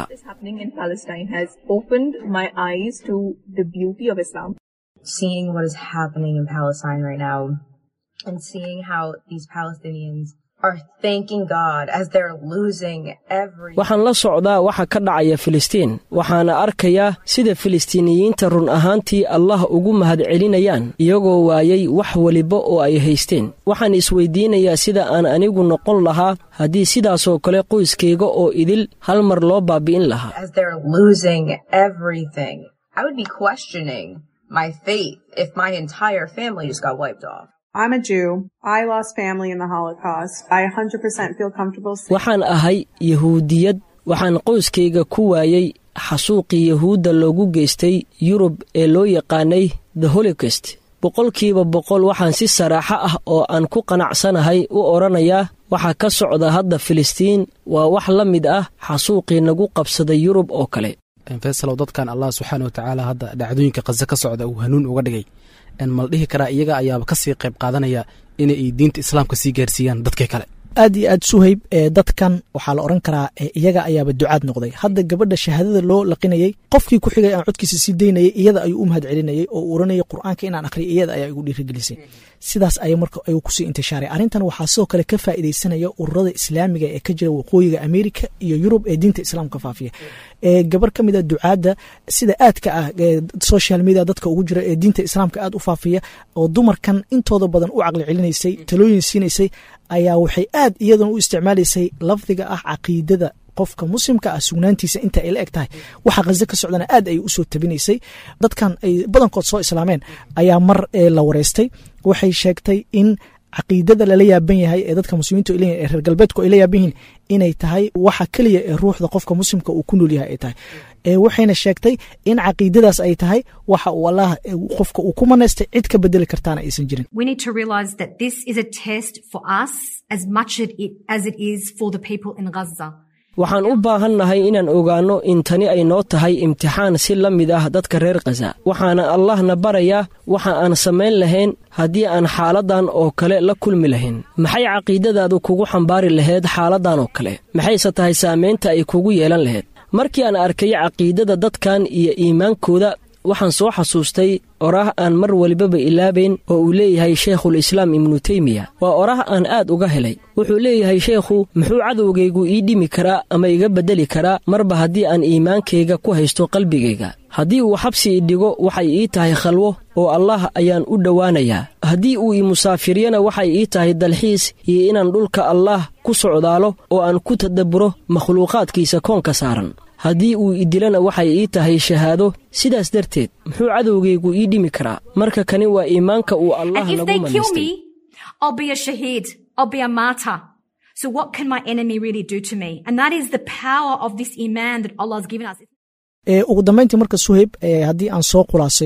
Seeing what is happening in Palestine right now and seeing how these Palestinians are thanking God as they're losing every waxaan la socdaa waxa ka dhacaya filistiin waxaana arkayaa sida filistiiniyiinta run ahaantii allah ugu mahadcelinayaan iyagoo waayay wax weliba oo ay haysteen waxaan isweydiinayaa sida aan anigu noqon lahaa haddii sidaasoo kale qoyskayga oo idil hal mar loo baabi'in lahaa as they're losing everything. I would be questioning my faith if my entire family just got wiped off. I'm a Jew. I lost family in the Holocaust. I 100% feel comfortable. waxaan ahay yahuudiyad waxaan qoyskayga ku waayey xasuuqii yahuudda loogu geystay yurub ee loo yaqaanay the holocaust boqolkiiba boqol waxaan si saraaxo ah oo aan ku qanacsanahay u odhanayaa waxaa ka socda hadda filistiin waa wax la mid ah xasuuqii nagu qabsaday yurub oo kale faysalow dadkan allah subxaana watacaala hadda dhacdooyinka khaze ka socda uu hanuun uga dhigay mal dhihi karaa iyaga ayaaba kasii qayb qaadanaya inay diinta islaamka sii gaarsiiyaan dadkii kale aad iyo aad suhayb ee dadkan waxaa la odhan karaa iyaga ayaaba ducaad noqday hadda gabadha shahaadada loo laqinayey qofkii ku xigay aan codkiisa sii daynayay iyada ayuu u mahad celinayay oo uu oranayay qur-aanka inaan akhriya iyada ayaa igu dhiirigelisay sidaas ay marka ayuu kusii intishaaray arrintan waxaa sidoo kale ka faa'iidaysanaya ururada islaamiga ee ka jira waqooyiga amerika iyo yurub ee diinta islaamka faafiya ee gabar ka mid a ducaadda sida aadka ah social media dadka ugu jira ee diinta islaamka aad u faafiya oo dumarkan intooda badan u caqli celinaysay talooyin siinaysay ayaa waxay aad iyaduna u isticmaalaysay lafdiga ah caqiidada qofka muslimka ah sugnaantiisa inta ay la eg tahay waxa khaze ka socdana aad ay usoo tabinaysay dadkan ay badankood soo islaameen ayaa mar la wareystay waxay sheegtay in caqiidada lala yaaban yahay ee dadka muslimiintu ay leeyihin ee reer galbeedku ay la yaaban yihiin inay tahay waxa keliya ee ruuxda qofka muslimka uu ku nool yahay ay tahay waxayna sheegtay in caqiidadaas ay tahay waxa uu allah qofka uu ku manaystay cid ka bedeli kartaana aysan jirin We need to realize that this is a test for us as much as it is for the people in Gaza. waxaan u baahannahay inaan ogaanno in tani ay noo tahay imtixaan si la mid ah dadka reer khaza waxaana allahna barayaa waxa aan samayn lahayn haddii aan xaaladdan oo kale la kulmi lahayn maxay caqiidadaadu kugu xambaari lahayd xaaladdan oo kale maxayse tahay saamaynta ay kugu yeelan lahayd markii aan arkay caqiidada dadkan iyo iimaankooda waxaan soo xasuustay oraah aan mar walibaba ilaabayn oo uu leeyahay sheikhul islaam ibnu teymiya waa oraah aan aad uga helay wuxuu leeyahay sheekhu muxuu cadowgaygu ii dhimi karaa ama iga beddeli karaa marba haddii aan iimaankayga ku haysto qalbigayga haddii uu xabsi i dhigo waxay ii tahay khalwo oo allah ayaan u dhowaanayaa haddii uu i musaafiryana waxay ii tahay dalxiis iyo inaan dhulka allaah ku socdaalo oo aan ku tadabburo makhluuqaadkiisa koonka saaran haddii uu idilana waxay ii tahay shahaado sidaas darteed muxuu cadowgaygu ii dhimi karaa marka kani waa iimaanka uu allah And if nagu they kill manaystay me, I'll be a shaheed. I'll be a martyr. So what can my enemy really do to me? And that is the power of this iman that Allah has given us. ee ugu dambayntii marka suhayb ee haddii aan soo khulaasayno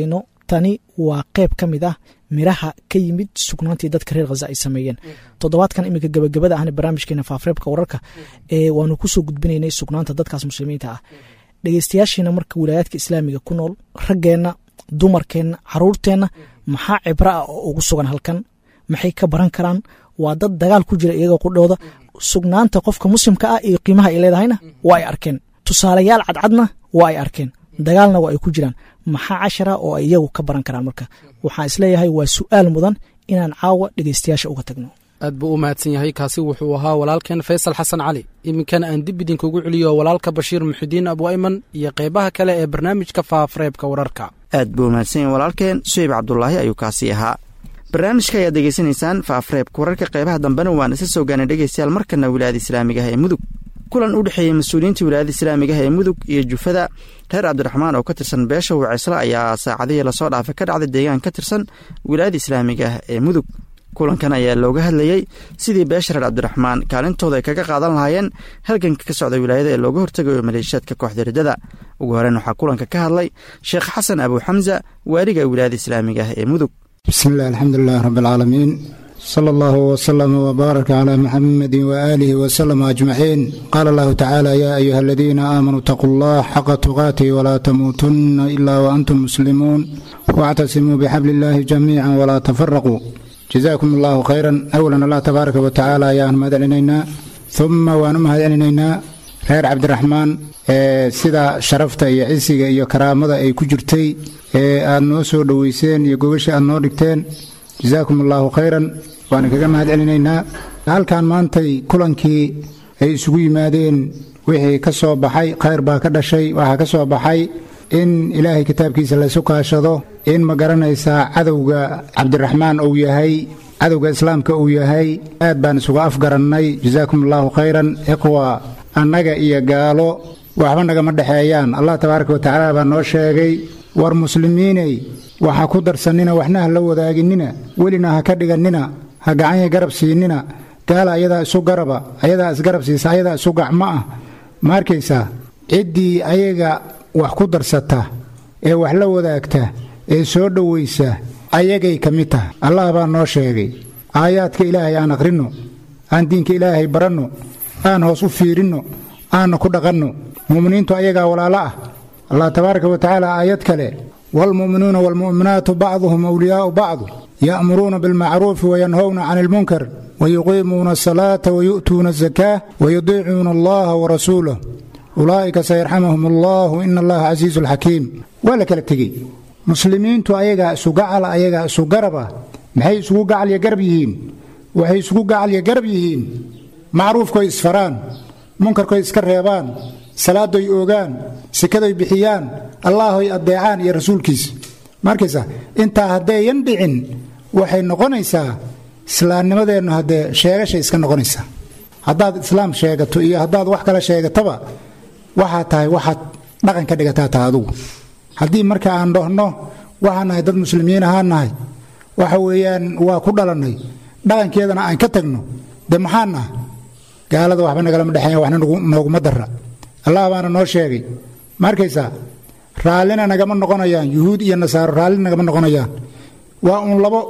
tani waa qayb ka mid ah miraha ka yimid sugnaantii dadka reer khaza ay sameeyeen toddobaadkan iminka gebagabada ahna barnaamijkeena faafreebka wararka ee waanu kusoo gudbinaynay sugnaanta dadkaas muslimiinta ah dhegeystayaashiina marka wilaayaadka islaamiga ku nool raggeenna dumarkeenna caruurteenna maxaa cibro ah oo ugu sugan halkan maxay ka baran karaan waa dad dagaal ku jira iyagoo qudhooda sugnaanta qofka muslimka ah iyo qiimaha ay leedahayna waa ay arkeen tusaalayaal cadcadna waa ay arkeen dagaalna waa ay ku jiraan maxaa cashara oo ay iyagu ka baran karaan marka waxaan isleeyahay waa su'aal mudan inaan caawa dhegeystayaasha uga tagno aad buu u mahadsan yahay kaasi wuxuu ahaa walaalkeen faysal xasan cali iminkana aan dib idinkugu celiyo walaalka bashiir muxidiin abu ayman iyo qeybaha kale ee barnaamijka faafreebka wararka aad buu mahadsan yahay walaalkeen suheyb cabdulaahi ayuu kaasi ahaa barnaamijka ayaad degeysanaysaan faafreebka wararka qeybaha dambena waan isa soo gaanay dhegeystayaal markana wilaayada islaamiga ah ee mudug kulan u dhexeeyey mas-uuliyiinta wilaayada islaamiga ah ee mudug iyo jufada reer cabdiraxmaan oo ka tirsan beesha waceysla ayaa saacadihii lasoo dhaafay ka dhacday deegaan ka tirsan wilaayada islaamiga ah ee mudug kulankan ayaa looga hadlayey sidii beesha reer cabdiraxmaan kaalintooda ay kaga qaadan lahaayeen halganka ka socda wilaayada ee looga hortegayo maleeshiyaadka kooxda riddada ugu horeyn waxaa kulanka ka hadlay sheekh xasan abu xamsa waaliga wilaayada islaamiga ah ee mudug bismillahi alxamdulilahi rabbialcaalamiin sala allahu wasalama wbaaraka calaa muxamedi waaalihi wasalama ajmaciin qaala allahu tacaala yaa ayuha aladiina aamanuu itaquu allah xaqa tuqaatihi walaa tamuutunna ilaa waantum muslimuun waactasimuu bixabli illaahi jamiica walaa tafaraquu jazaakum allahu khayran awalan allah tabaaraka wa tacaala ayaan mahad celinaynaa uma waan u mahad celinaynaa reer cabdiraxmaan ee sida sharafta iyo cisiga iyo karaamada ay ku jirtay ee aad noo soo dhoweyseen iyo gogasha aad noo dhigteen jazaakum allahu khayran waan kaga mahad celinaynaa halkan maantay kulankii ay isugu yimaadeen wixii ka soo baxay khayr baa ka dhashay waxaa ka soo baxay in ilaahay kitaabkiisa laysu kaashado in ma garanaysaa cadowga cabdiraxmaan uu yahay cadowga islaamka uu yahay aad baan isugu afgarannay jazaakum allahu khayran iqwa annaga iyo gaalo waxba nagama dhexeeyaan allah tabaaraka wa tacaala baa noo sheegay war muslimiiney waxa ku darsannina waxna ha la wadaaginina welina ha ka dhigannina ha gacanya garab siinina gaala ayadaa isu garaba ayadaa isgarab siisa ayadaa isu gacmo ah ma arkaysaa ciddii ayaga wax ku darsata ee wax la wadaagta ee soo dhowaysa ayagay ka mid tahay allah baa noo sheegay aayaadka ilaahay aan akhrinno aan diinka ilaahay baranno aan hoos u fiirinno aanna ku dhaqanno mu'miniintu ayagaa walaalo ah allah tabaaraka wa tacaala aayad kale waalmu'minuuna waalmu'minaatu bacduhum awliyaa'u bacdu ya'muruuna bilmacruufi wayanhowna cani ilmunkar wayuqiimuuna asalaata wayu'tuuna azakaa wayudiicuuna allaha warasuulah ulaa'ika sayarxamahum allahu ina allaha casiizu alxakiim waa la kala tegey muslimiintu ayagaa isu gacal ayagaa isu garaba maxay isugu gacalya garab yihiin waxay isugu gacalya garab yihiin macruufkoy isfaraan munkarkoy iska reebaan salaadoy oogaan sikadoy bixiyaan allaahoy addeecaan iyo rasuulkiisa markaysa intaa haddayan dhicin waxay noqonaysaa islaamnimadeennu haddee sheegashay iska noqonaysaa haddaad islaam sheegato iyo haddaad wax kale sheegataba waxaa tahay waxaad dhaqan ka dhigataa taha adugu haddii marka aan dhahno waxaan nahay dad muslimiin ahaan nahay waxa weeyaan waa ku dhalannay dhaqankeedana aan ka tagno dee maxaan naha gaalada waxba nagalama dhexeeya waxna nooguma darra allah baana noo sheegay ma arkaysaa raallina nagama noqonayaan yuhuud iyo nasaaro raalli nagama noqonayaan waa uun labo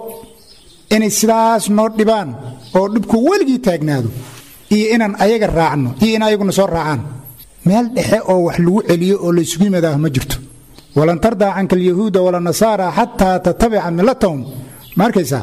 inay sidaas noo dhibaan oo dhibku weligii taagnaado iyo inaan ayaga raacno iyo in ayaguna soo raacaan meel dhexe oo wax lagu celiyo oo laysugu yimaadaah ma jirto walan tardaa canka alyahuuda walanasaara xataa tatabica milatahum ma arkaysaa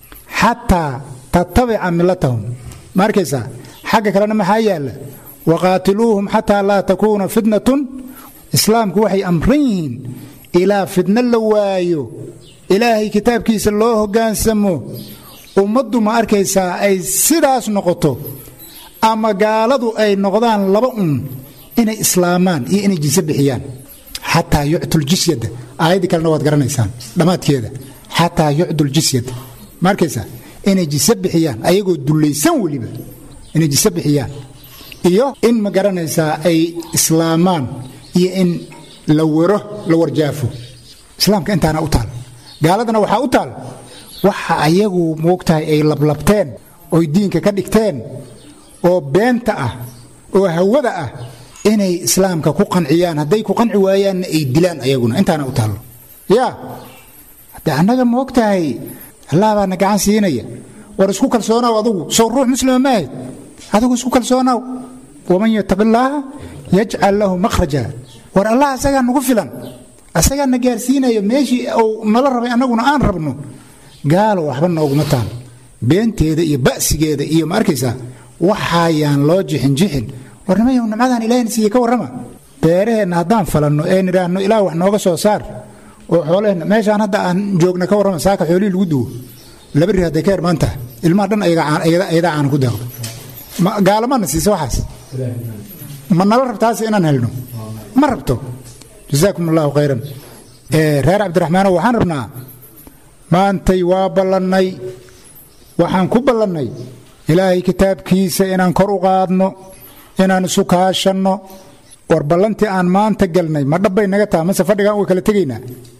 xataa tatabica milatahum ma arkaysaa xagga kalena maxaa yaalla waqaatiluuhum xataa laa takuuna fitnatun islaamku waxay amran yihiin ilaa fitno la waayo ilaahay kitaabkiisa loo hoggaansamo ummaddu ma arkaysaa ay sidaas noqoto ama gaaladu ay noqdaan laba un inay islaamaan iyo inay jinse bixiyaan xataa yuctuljisyada aayaddii kalena waad garanaysaan dhammaadkeeda xataa yucduljisyada ma arkaysaa inay jinse bixiyaan ayagoo dullaysan weliba inay jinse bixiyaan iyo in ma garanaysaa ay islaamaan iyo in la waro la warjaafo islaamka intaana u taal gaaladana waxaa u taal waxa ayagu moogtahay ay lablabteen oy diinka ka dhigteen oo beenta ah oo hawada ah inay islaamka ku qanciyaan hadday ku qanci waayaanna ay dilaan ayaguna intaana u taallo yaa de annaga ma og tahay allah baana gacan siinaya war isku kalsoonaw adugu sow ruux muslima ma ahayd adigu isku kalsoonaw waman yataqi illaaha yajcal lahu makhraja war allah asagaa nagu filan asagaa na gaarsiinayo meeshii uu nala rabay annaguna aan rabno gaalo waxba nooguma taal beenteeda iyo ba'sigeeda iyo ma arkaysaa waxaayaan loo jixin jixin war nimayow nimcadaan ilaahayna siiye ka warrama beeraheenna haddaan falanno ee nidhaahno ilaah wax nooga soo saar oo xoolaheenna meeshaan hadda aan joogna ka warrama saaka xoolihii lagu duwo laba ri hadday ka hermaan tahay ilmaha dhan ayadaa caana ku daaqdo gaalamana siisa waxaas ma nala rabtaas inaan helno ma rabto jasaakum allahu khayran reer cabdiraxmaanow waxaan rabnaa maantay waa ballannay waxaan ku ballannay ilaahay kitaabkiisa inaan kor u qaadno inaan isu kaashanno war ballantii aan maanta galnay ma dhabbay naga tahay mase fadhigaan way kala tegaynaa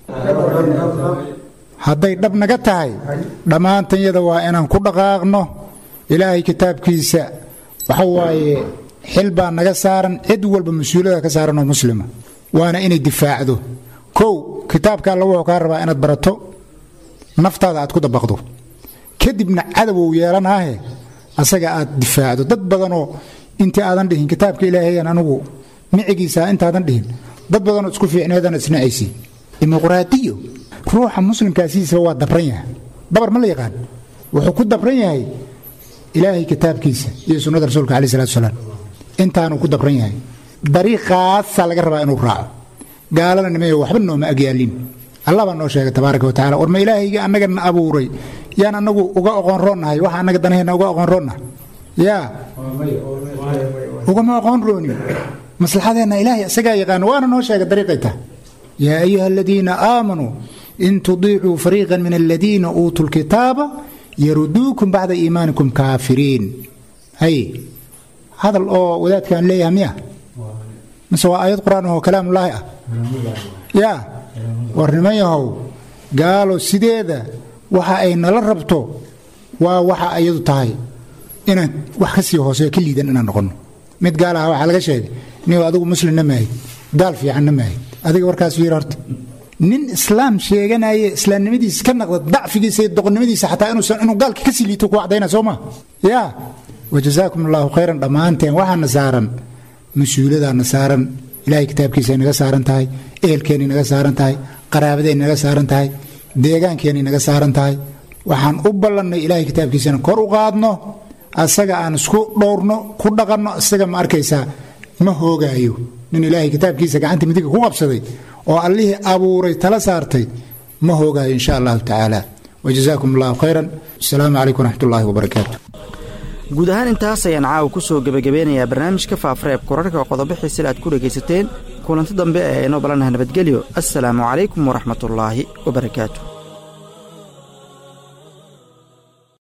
hadday dhab naga tahay dhammaantanyada waa inaan ku dhaqaaqno ilaahay kitaabkiisa waxa waaye xil baa naga saaran cid walba mas-uuliyada ka saaran oo muslima waana inay difaacdo kow kitaabka alla wuxuu kaa rabaa inaad barato naftaada aad ku dabaqdo kadibna cadowou yeelanaahe asaga aad difaacdo dad badanoo intii aadan dhihin kitaabka ilaahayan anugu micigiisa intaadan dhihin dad badanoo isku fiicneedan isnacaysi dimuqraadiyo ruuxa muslimkaasiisaba waa dabran yahay dabar ma la yaqaan wuxuu ku dabran yahay ilaahay kitaabkiisa iyo sunnada rasuulka calai salatu salaam intaanuu ku dabran yahay dariiqaasaa laga rabaa inuu raaco gaalana nimayo waxba nooma agyaalin allah baa noo sheegay tabaaraka wa tacala war ma ilaahayga annaga na abuuray yaan annagu uga oqoon roonnahay waxa annaga danaheenna uga oqoon roonnahay yaa ugama oqoon roonin maslaxadeenna ilaahay isagaa yaqaano waana noo sheegay dariiqay tahay yaa ayuha aladiina aamanuu in tudiicuu fariiqan min aladiina uutuu lkitaaba yaruduukum bacda iimaanikum kaafiriin hay hadal oo wadaadkaan leeyahay miya mise waa aayad qur-aan oo kalaamullaahi ah yaa war niman yahow gaalo sideeda waxa ay nala rabto waa waxa ayadu tahay inaan wax ka sii hooseyo ka liidan inaan noqonno mid gaal aha waxaa laga sheegay niw adigu muslimna maahid gaal fiicanna maahid adiga warkaas fiir horta nin islaam sheeganaya islaamnimadiisa ka naqda dacfigiisa iyo doqonnimadiisa xataa inuusan inuu gaalka ka sii liito ku cadayna soo ma yaa wajazaakum allahu khayran dhammaanteen waxaana saaran mas-uuliyadaana saaran ilaahay kitaabkiisa naga saaran tahay ehelkeenay naga saaran tahay qaraabadeenay naga saaran tahay deegaankeenay naga saaran tahay waxaan u ballannay ilaahay kitaabkiisana kor u qaadno asaga aan isku dhowrno ku dhaqanno isaga ma arkaysaa ma hoogaayo nin ilaahay kitaabkiisa gacanta midiga ku qabsaday oo allihii abuuray tala saartay ma hoogaayo insha allahu tacaala wajazaakum allahu khayran asalaamu calaykum waraxmat ullaahi wabarakaatu guud ahaan intaas ayaan caawa ku soo gebagabeynayaa barnaamijka faafareeb kurarhka qodobo xiisile aad ku dhegaysateen kulanti dambe ee inoo balanaha nabadgelyo assalaamu calaykum waraxmatullaahi wabarakaatu